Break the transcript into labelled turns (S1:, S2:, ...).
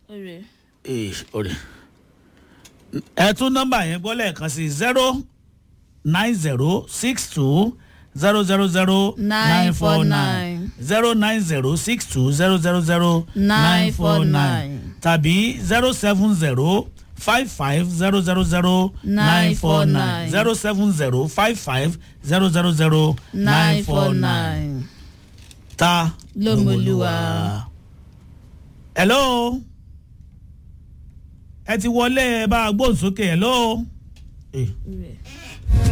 S1: ọ̀rẹ́
S2: ee ọ̀rẹ́ ẹ tún nọ́mbà yẹn gbọ́ lẹ́ẹ̀kan sí zero nine zero six two zero zero zero nine four nine zero nine zero six two zero zero zero nine four nine tàbí zero seven zero five five zero zero zero nine four nine zero seven zero five five zero zero zero nine four nine ta
S1: Lómolúwa.
S2: hello ẹ ti wọlé ẹ bá a gbóhùn sókè hello. Eh.
S1: ọ̀rẹ́